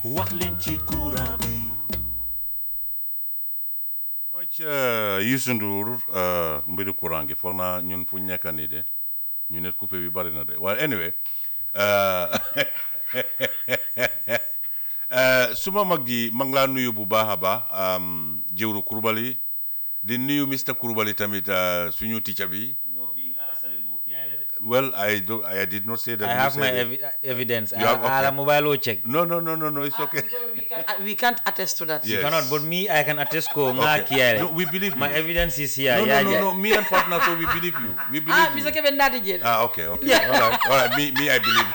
wax leen ci courant bi much Youssou Ndour mbiru courant gi foog naa ñun fu ñu nekk nii de ñu ne coupé bi bari na de waaye anyway suma mag ji mag laa nuyu bu baax a baax jëwru Coulibaly di nuyu Mr Coulibaly tamit suñu ticca bi well I do I did not say that I you have my said it. evi- evidence. You have- I, I okay. mobile will check. no no no no no it's okay we, can, uh, we can't attest to that. Yes. Cannot, but me, I can attest ko nga Okay. kiare. No, we believe My you. evidence is here. no, yeah, no, no, yeah. no. Me and partner, so we believe you. We believe Ah, you. Mr. Kevin Nadigel. Ah, okay, okay. Yeah. All right, all right. Me, me, I believe.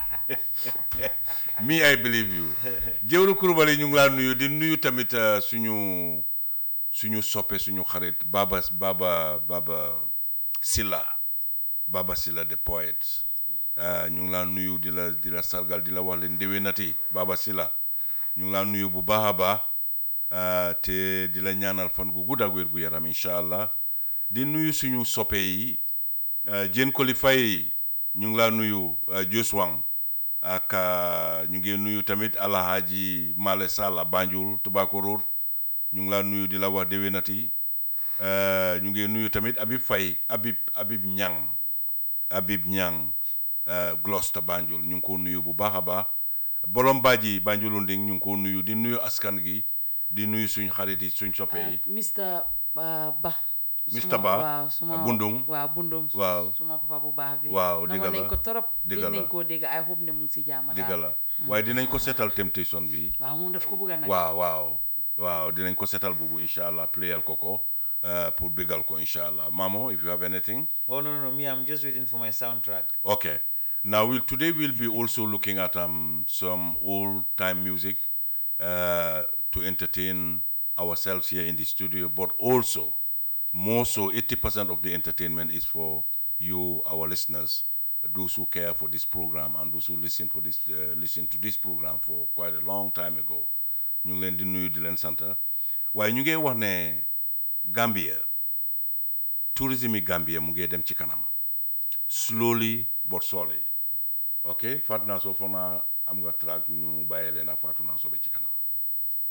me, I believe you. Jëwru Coulibaly ñu ngi laa nuyu di nuyu tamit uh, suñu suñu soppe suñu xarit Baba Baba Baba Silla Baba Silla the poet uh, ñu ngi laa nuyu di la di la sargal di la wax leen ndéwénati Baba Silla ñu ngi laa nuyu bu baax a baax uh, te di la ñaanal fan gu gudd ak wér gu yaram incha allah di nuyu suñu soppe yi Jeen Koli Faye ñu ngi laa nuyu Jos Wang ak uh, ñu ngi nuyu tamit Alhaji Male Sall Banjul Tobacco Road ñu ngi laa nuyu di la wax déwénati uh, ñu ngi nuyu tamit Habib Faye Habib Habib Ñang Habib Ñang uh, Gloucester Banjul ñu ngi ko nuyu bu baax a baax Bolom Badji Banjulu Nding ñu ngi ko nuyu di nuyu askan gi di nuyu suñ xarit yi suñ soppe yi Mr. uh, Ba. Mr. Suma- Ba, waaw suma Bundung. waaw Bundung. Waaw. suma papa bu baax bi. Waaw, dëgg namoon la. nañ ko torop. Dëgg dégg la. nañ koo dégg I hope ne mu ngi si jàmm dëgg daal. la waaye dinañ ko seetal temptation bi waaw moom daf ko bëgg a nag. waaw waaw waaw dinañ ko seetal boobu incha allah playal ko ko uh, pour bégal ko incha allah Mamo if you have anything Oh, no, no, no. Me, I'm just waiting for my soundtrack. okay now we'll, today we'll be also looking at um, some old time music uh, to entertain ourselves here in the studio but also more so 80% of the entertainment is for you our listeners those who care for this program and those who listen for this uh, listen to this program for quite a long time ago ñu ngi leen di nuyu di leen sant waaye ñu ngi wax ne Gambia tourisme yi Gambia mu ngi dem ci kanam slowly but surely ok Fatou Nasso foog naa am nga track ñu bàyyee leen ak Fatou Nasso ba ci kanam